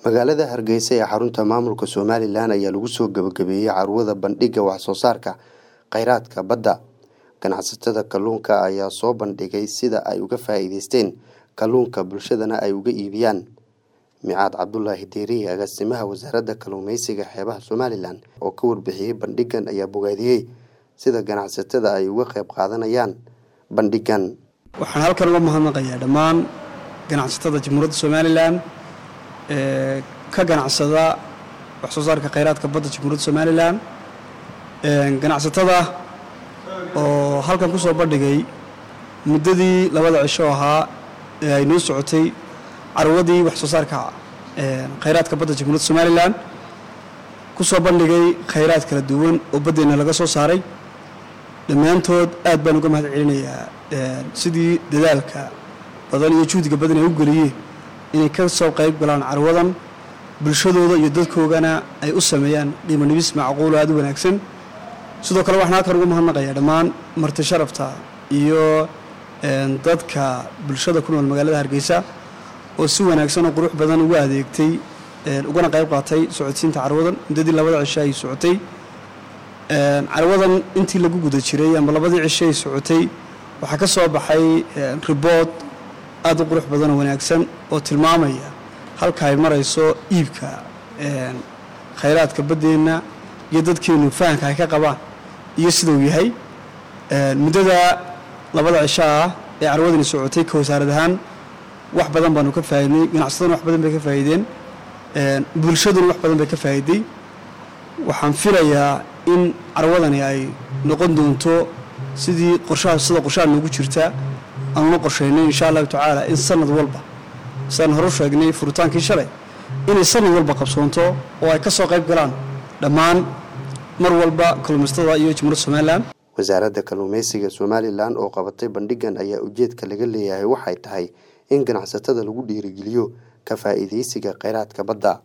magaalada hargeysa ee xarunta maamulka somalilan ayaa lagu soo gabagabeeyey carwada bandhiga waxsoo saarka kheyraadka badda ganacsatada kalluunka ayaa soo bandhigay sida ay uga faa-iideysteen kalluunka bulshadana ay uga iibiyaan micaad cabdulaahi deeriye agaasimaha wasaaradda kalluumeysiga xeebaha somalilan oo ka warbixiyey bandhigan ayaa bogaadiyey sida ganacsatada ay uga qeyb qaadanayaan bandhigan waxaan halkan uga mahadnaqayaa dhammaan ganacsatada jamhuuriyadda somalilan ee ka ganacsada waxsoo saarka kheyraadka badda jamhuuriyadda somalilan ganacsatada oo halkan ku soo bandhigay muddadii labada cisho ahaa ee ay noo socotay carwadii waxsoo saarka kheyraadka badda jamhuuriyadda somalilan ku soo bandhigay kheyraad kala duwan oo baddeenna laga soo saaray dhammaantood aad baan uga mahad celinayaa sidii dadaalka badan iyo juhdiga badan ay u geliyeen inay ka soo qayb galaan carwadan bulshadooda iyo dadkoogana ay u sameeyaan qiimo nibis macquulo aada u wanaagsan sidoo kale waxaan halkan uga mahadnaqayaa dhammaan marti sharafta iyo dadka bulshada ku nool magaalada hargeysa oo si wanaagsan oo qurux badan ugu adeegtay ugana qayb qaatay socodsiinta carwadan muddadii labada cisho ay socotay carwadan intii lagu guda jiray ama labadii cisho ay socotay waxaa ka soo baxay ribood aad u qurux badan oo wanaagsan oo tilmaamaya halka ay marayso iibka kheyraadka baddeenna iyo dadkeennu fahamka ay ka qabaan iyo sidau yahay muddada labada cisho ah ee carwadani socotay ka wasaarad ahaan wax badan baanu ka faa'iidnay ganacsataduna wax badan bay ka faa'iideen bulshaduna wax badan bay ka faa'iiday waxaan filayaa in carwadani ay noqon doonto sidii qorshaha sida qorshaha noogu jirta aanuna qorshaynay insha allahu tacaala in sanad walba sidaan hore u sheegnay furitaankii shalay inay sanad walba qabsoonto oo ay ka soo qayb galaan dhammaan mar walba kalluumaystada iyo jamhuuriyadda somalilan wasaaradda kalluumeysiga somalilan oo qabatay bandhigan ayaa ujeedka laga leeyahay waxay tahay in ganacsatada lagu dhiirigeliyo ka faa-iideysiga kheyraadka badda